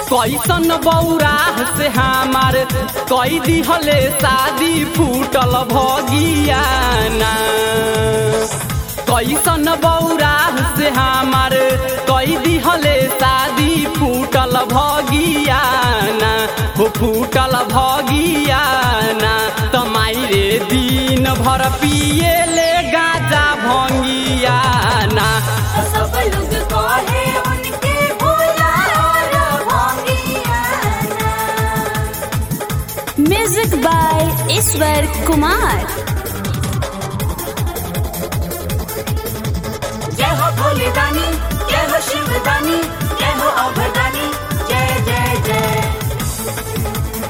कैसन बौरा से हमार कई दिहले शादी फूटल भगियाना कैसन बौरा से हमार कई दिहले शादी फूटल भगियाना हो फूटल भगियाना तमाई रे दिन भर पिए ले गाजा भंगियाना सब लोग कहे उनके भोला और भोगियाना म्यूजिक बाय ईश्वर कुमार जय हो भोले दानी जय हो शिव दानी जय हो अभदानी जय जय जय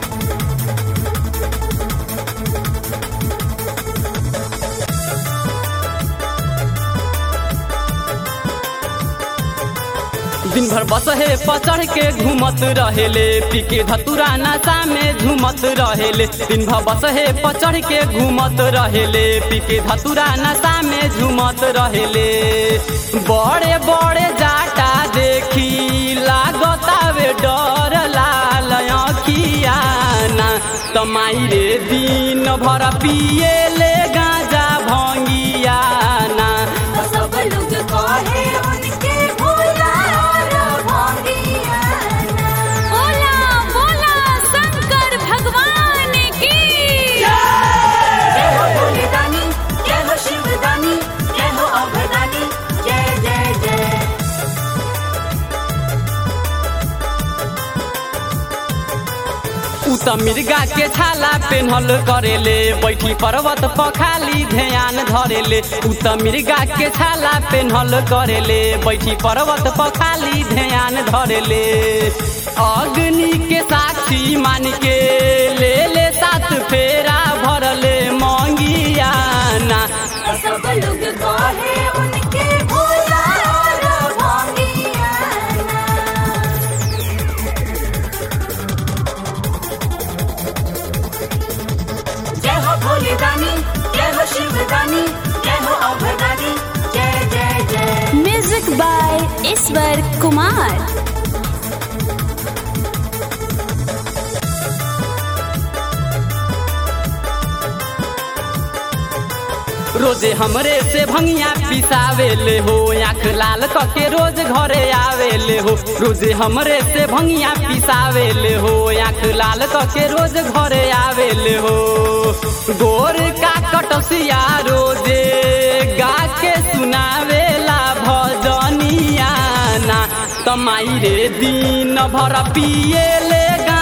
दिन भर बस हे पचड़ के घूमत रहेले पी के धतुरा नशा में झूमत रहेले दिन भर बस हे पचड़ के घूमत रहेले पी के धतुरा नशा में झूमत रहेले बड़े बड़े जाटा देखी लागतावे डर लाल अखियाना तमाई रे दिन भर पिए ले गाजा भंगियाना सब लोग कहे उनके भोला और भोगियाना बोला बोला शंकर भगवान की जय हो भोले दानी जय हो शिव दानी जय हो अभदानी जय जय जय उ त मिर्गा के छाला पेन्हल करेले बैठी पर्वत पखाली ध्यान धरेले उ त मिर्गा के छाला पेन्हल करेले बैठी पर्वत पखाली ध्यान धरेले अग्नि के साक्षी मान के ले ले सात फेरा भरले मंगियाना सब लोग कहे उनके भोला और भोगियाना जय हो भोले दानी जय हो शिव दानी जय हो अभदानी जय जय जय म्यूजिक बाय ईश्वर कुमार रोजे हमरे से भंगिया पिसावेले हो आँख लाल कके रोज घरे आवेले हो रोजे हमरे से भंगिया पिसावेले हो आँख लाल कके रोज घरे आवेले हो गोर का कटसिया रोजे गा के सुनावेला भजनिया ना तमाई रे दिन भर पिए ले गा